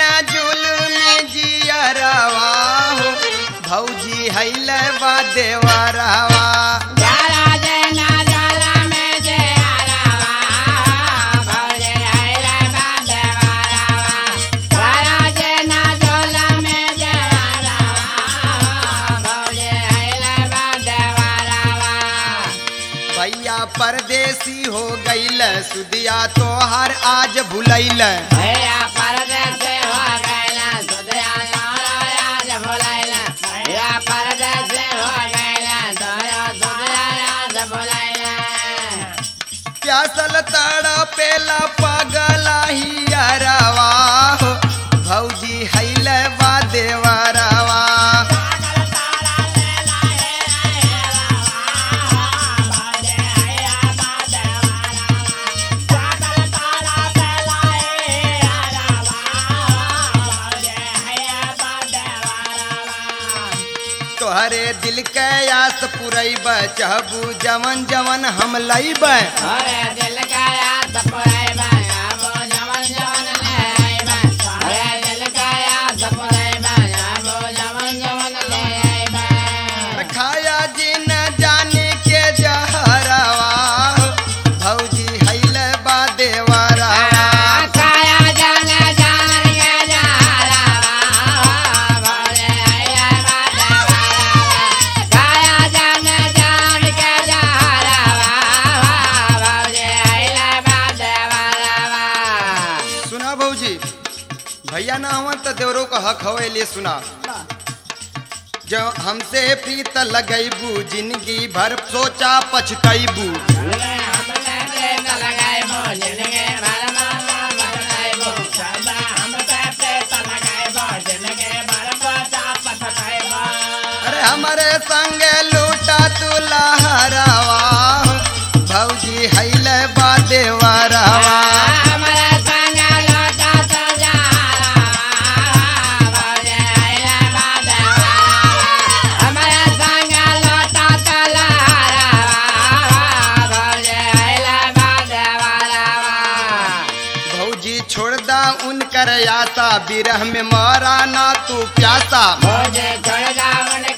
न जुल्मी जियरवा हो भौजी हैल बा देवरवा भैया परदेसी हो गईल सुदिया तोहर आज भुलैल प्यासल तड़ा पेला पगला ही अरवा हो भौजी हैल बा देवरवा तोहरे दिल के आस पुरैब चहबू जवन जवन हम लैब अरे दिल का याद सपरेबा आबो जवन जवन ले आइबा अरे दिल का याद सपरेबा आबो जवन जवन ले आइबा खाया जी न जाने के जहरवा हो भौजी हैल बा देवरवा काया जाने जान के जहरावा भोले आया बादवारा काया जाने जान के जहरावा भोले आया बादवारा सुना भौजी भैया ना हुआ तो देवरो का हक हवे ले सुना जो हमसे प्रीत लगैबू जिंदगी भर सोचा पछतैबू अरे हमारे संग लूटा तू लहरवा हो, भौजी हैल बा देवरवा भौजी छोड़ दा उनकर आशा बिरह में मारा ना तू प्यासा मुझे छोड़ जा